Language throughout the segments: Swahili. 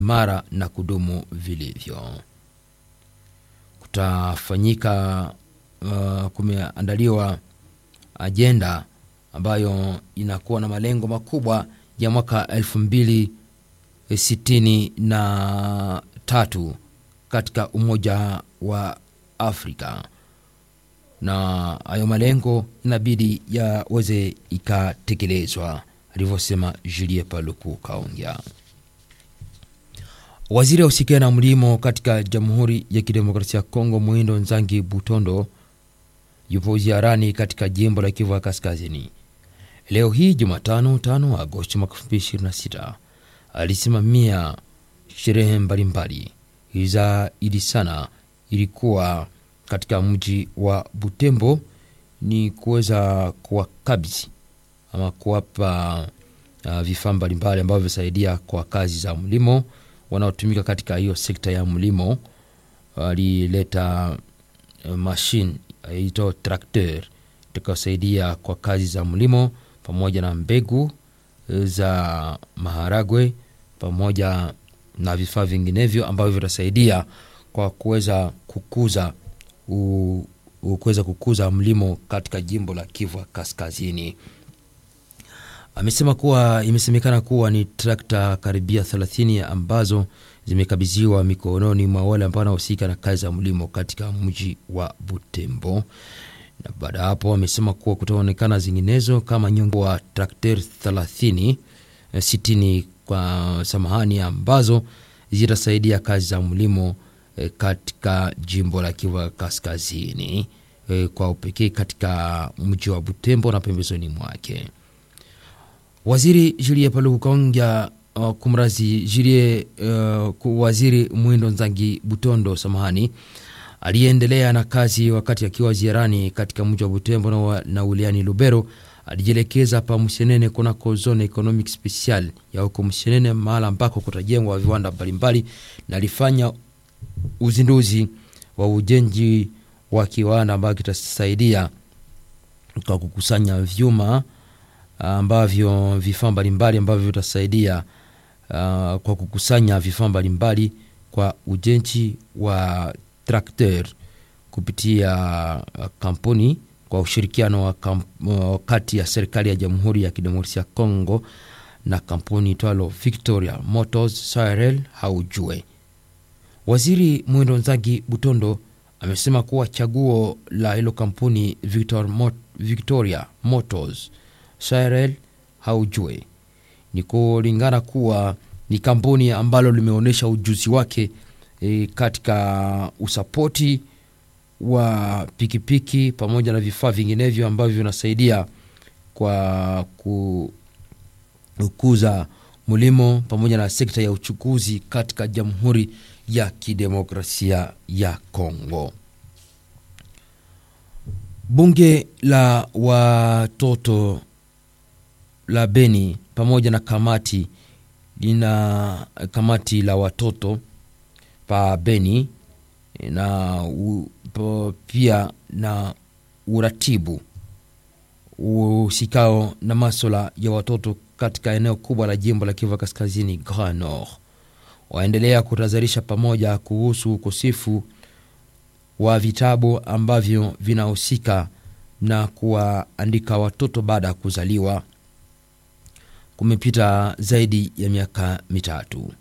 mara na kudumu vilivyo. Kutafanyika uh, kumeandaliwa ajenda ambayo inakuwa na malengo makubwa ya mwaka elfu mbili sitini na tatu katika Umoja wa Afrika, na hayo malengo inabidi yaweze ikatekelezwa, alivyosema Julie Paluku Kaongea. Waziri ausikia na mlimo katika Jamhuri ya Kidemokrasia ya Kongo, Mwindo Nzangi Butondo yupo ziarani katika jimbo la Kivu ya Kaskazini. Leo hii Jumatano 5 Agosti mwaka 2026 alisimamia sherehe mbalimbali zaidi sana ilikuwa katika mji wa Butembo, ni kuweza kuwakabidhi ama kuwapa uh, vifaa mbalimbali ambavyo visaidia kwa kazi za mlimo wanaotumika katika hiyo sekta ya mlimo. Alileta uh, mashine aitwa trakteur itakayosaidia kwa kazi za mlimo pamoja na mbegu za maharagwe pamoja na vifaa vinginevyo ambavyo vitasaidia kwa kuweza kukuza kuweza kukuza mlimo katika jimbo la Kivu Kaskazini. Amesema kuwa imesemekana kuwa ni trakta karibia 30 ambazo zimekabidhiwa mikononi mwa wale ambao wanahusika na kazi za mlimo katika mji wa Butembo na baada ya hapo amesema kuwa kutaonekana zinginezo kama nyongo wa trakter 30 60 kwa samahani, ambazo zitasaidia kazi za mlimo e, katika jimbo la Kivu Kaskazini e, kwa upekee katika mji wa Butembo na pembezoni mwake. Waziri Julie Paluku Kaongea uh, kumrazi Julie uh, waziri Mwindo Nzangi Butondo samahani aliyeendelea na kazi wakati akiwa ziarani katika mji wa Butembo na, na uliani Lubero, alijielekeza pa Msenene kunako zone economic special ya huko Msenene, mahala ambako kutajengwa viwanda mbalimbali, na alifanya uzinduzi wa ujenzi wa kiwanda ambayo kitasaidia kwa kukusanya vyuma ambavyo vifaa mbalimbali ambavyo vitasaidia uh, kwa kukusanya vifaa mbalimbali kwa ujenzi wa trakter kupitia kampuni kwa ushirikiano wa kamp, uh, kati ya serikali ya Jamhuri ya Kidemokrasia ya Kongo na kampuni itwalo Victoria Motors Sahel haujue. Waziri Mwendo Nzagi Butondo amesema kuwa chaguo la hilo kampuni Victor Mot, Victoria Motors Sahel haujue ni kulingana kuwa ni kampuni ambalo limeonyesha ujuzi wake E, katika usapoti wa pikipiki pamoja na vifaa vinginevyo ambavyo vinasaidia kwa kukuza mlimo pamoja na sekta ya uchukuzi katika Jamhuri ya Kidemokrasia ya Kongo. Bunge la watoto la Beni pamoja na kamati lina kamati la watoto pa Beni na u, po, pia na uratibu usikao na maswala ya watoto katika eneo kubwa la jimbo la Kivu Kaskazini, Grand Nord, waendelea kutadharisha pamoja kuhusu ukosefu wa vitabu ambavyo vinahusika na kuwaandika watoto baada ya kuzaliwa. Kumepita zaidi ya miaka mitatu.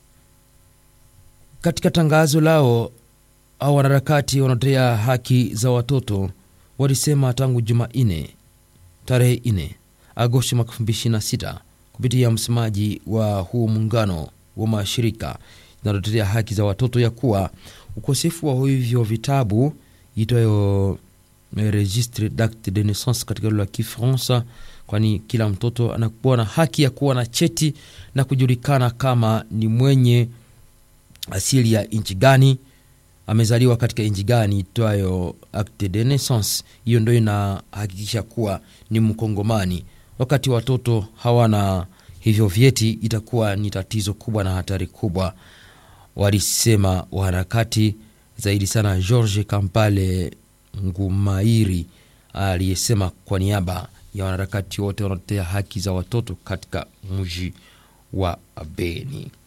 Katika tangazo lao au wanaharakati wanaotetea haki za watoto walisema tangu Jumanne tarehe 4 Agosti mwaka 2026 kupitia msemaji wa huu muungano wa mashirika zinazotetea haki za watoto ya kuwa ukosefu wa hivyo vitabu itwayo registre d'acte de naissance katika lugha ya Kifaransa, kwani kila mtoto anakuwa na haki ya kuwa na cheti na kujulikana kama ni mwenye asili ya nchi gani, amezaliwa katika nchi gani, itwayo acte de naissance. Hiyo ndio inahakikisha kuwa ni Mkongomani. Wakati watoto hawana hivyo vyeti, itakuwa ni tatizo kubwa na hatari kubwa, walisema waharakati zaidi sana. George Kampale Ngumairi aliyesema kwa niaba ya wanaharakati wote wanaotetea haki za watoto katika mji wa Beni.